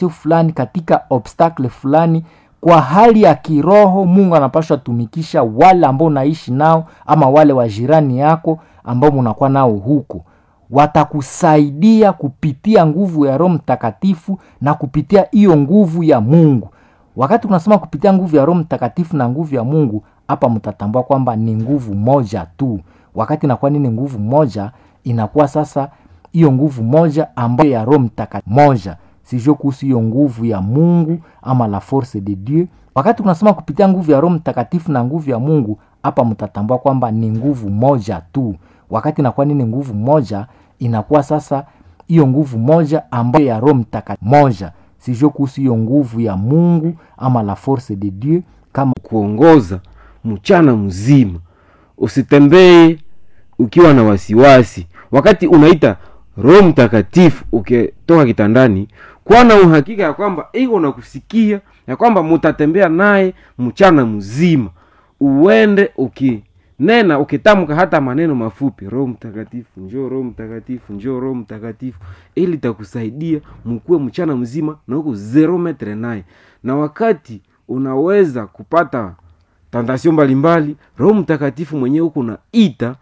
fulani katika obstacle fulani kwa hali ya kiroho mungu anapashwa tumikisha wale ambao unaishi nao ama wale wa jirani yako ambao munakuwa nao huko watakusaidia kupitia nguvu ya roho mtakatifu na kupitia hiyo nguvu ya mungu wakati unasema kupitia nguvu ya roho mtakatifu na nguvu ya mungu hapa mtatambua kwamba ni nguvu moja tu wakati inakuwa nini nguvu moja inakuwa sasa hiyo nguvu moja ambayo ya roho mtakatifu moja sijue kuhusu hiyo nguvu ya mungu ama la force de dieu wakati unasema kupitia nguvu ya roho mtakatifu na nguvu ya mungu hapa mtatambua kwamba ni nguvu moja tu wakati inakuwa nini nguvu moja inakuwa sasa hiyo nguvu moja ambayo ya roho mtakatifu moja sijue kuhusu hiyo nguvu ya mungu ama la force de dieu kama kuongoza mchana mzima usitembee ukiwa na wasiwasi wakati unaita roho mtakatifu ukitoka kitandani kuwa na uhakika ya kwamba iko na kusikia ya kwamba mutatembea naye mchana mzima uende ukinena ukitamka hata maneno mafupi roho mtakatifu njoo roho mtakatifu njoo roho mtakatifu ili takusaidia mkuwe mchana mzima na huko zero metre naye na wakati unaweza kupata tantasio mbalimbali roho mtakatifu mwenyewe huko naita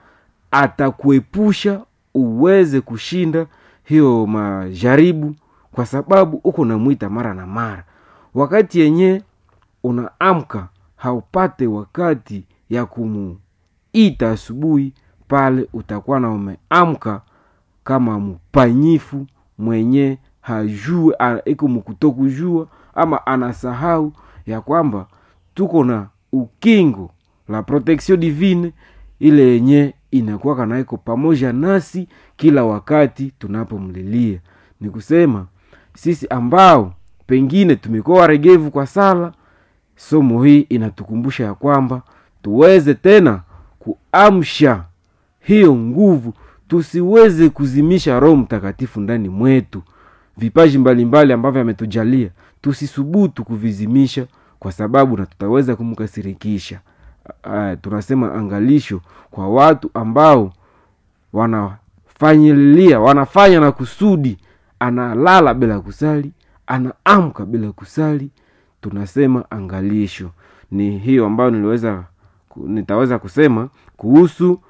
atakuepusha uweze kushinda hiyo majaribu kwa sababu uko namwita mara na mara wakati yenye unaamka haupate wakati ya kumuita asubuhi pale utakuwa na umeamka kama mpanyifu mwenye hajue iko mkutokujua ama anasahau ya kwamba tuko na ukingo la protection divine ile yenye inakuwa naiko pamoja nasi kila wakati tunapomlilia ni kusema sisi ambao pengine tumekuwa waregevu kwa sala somo hii inatukumbusha ya kwamba tuweze tena kuamsha hiyo nguvu tusiweze kuzimisha roho mtakatifu ndani mwetu vipaji mbalimbali ambavyo ametujalia tusisubutu kuvizimisha kwa sababu na tutaweza kumkasirikisha uh, tunasema angalisho kwa watu ambao wanafanyilia wanafanya na kusudi analala bila kusali anaamka bila kusali tunasema angalisho ni hiyo ambayo niliweza nitaweza kusema kuhusu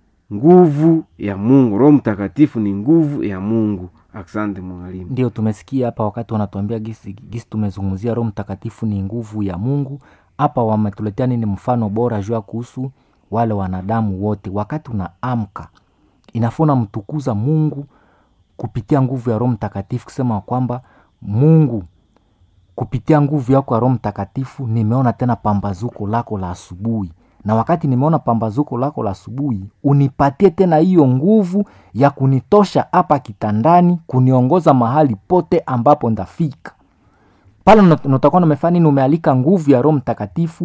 nguvu ya mungu roho mtakatifu ni nguvu ya mungu asante mwalimu ndio tumesikia hapa wakati wanatuambia gisi, gisi tumezungumzia roho mtakatifu ni nguvu ya mungu hapa wametuletea nini mfano bora juu ya kuhusu wale wanadamu wote wakati unaamka inafaa unamtukuza mungu kupitia nguvu ya roho mtakatifu kusema kwamba mungu kupitia nguvu yako ya roho mtakatifu nimeona tena pambazuko lako la asubuhi na wakati nimeona pambazuko lako la asubuhi unipatie tena hiyo nguvu ya kunitosha hapa kitandani kuniongoza mahali pote ambapo ndafika pale natakuwa namefanya nini umealika nguvu ya roho mtakatifu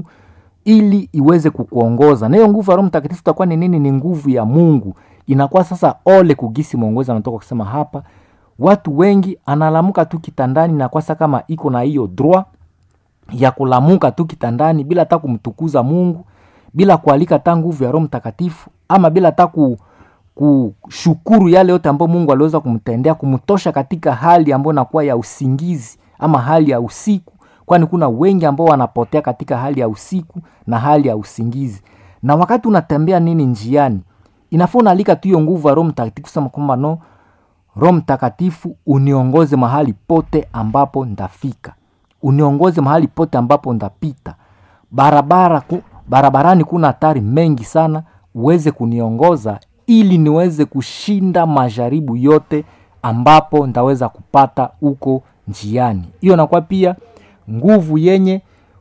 ili iweze kukuongoza na hiyo nguvu ya roho mtakatifu itakuwa ni nini ni nguvu ya mungu inakuwa sasa ole kugisi mwongozi anatoka kusema hapa watu wengi analamuka tu kitandani na kwasa kama iko na hiyo droit ya kulamuka tu kitandani bila hata kumtukuza mungu bila kualika hata nguvu ya roho mtakatifu ama bila hata ku, kushukuru yale yote ambayo mungu aliweza kumtendea kumtosha katika hali ambayo inakuwa ya usingizi ama hali ya usiku kwani kuna wengi ambao wanapotea katika hali ya usiku na hali ya usingizi na wakati unatembea nini njiani inafaa unaalika tu hiyo nguvu ya roho mtakatifu sema kwamba no roho mtakatifu uniongoze mahali pote ambapo ndafika uniongoze mahali pote ambapo ndapita barabara ku, barabarani kuna hatari mengi sana uweze kuniongoza ili niweze kushinda majaribu yote ambapo ndaweza kupata huko njiani hiyo nakuwa pia nguvu yenye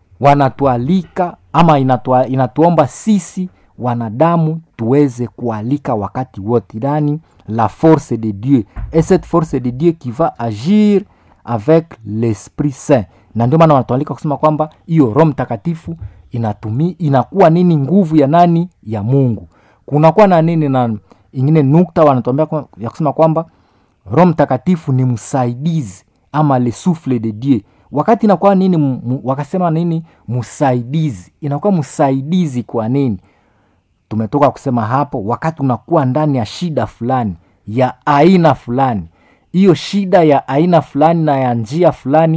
wanatualika ama inatua, inatuomba sisi wanadamu tuweze kualika wakati wote yani la force de dieu et cette force de dieu qui va agir avec l'esprit saint na ndio maana wanatualika kusema kwamba hiyo roho mtakatifu inatumi inakuwa nini nguvu ya nani ya mungu kunakuwa na nini na ingine nukta wanatuambia ya kusema kwamba roho mtakatifu ni msaidizi ama le souffle de dieu wakati inakuwa nini m, wakasema nini msaidizi inakuwa msaidizi kwa nini tumetoka kusema hapo wakati unakuwa ndani ya shida fulani ya aina fulani hiyo shida ya aina fulani na ya njia fulani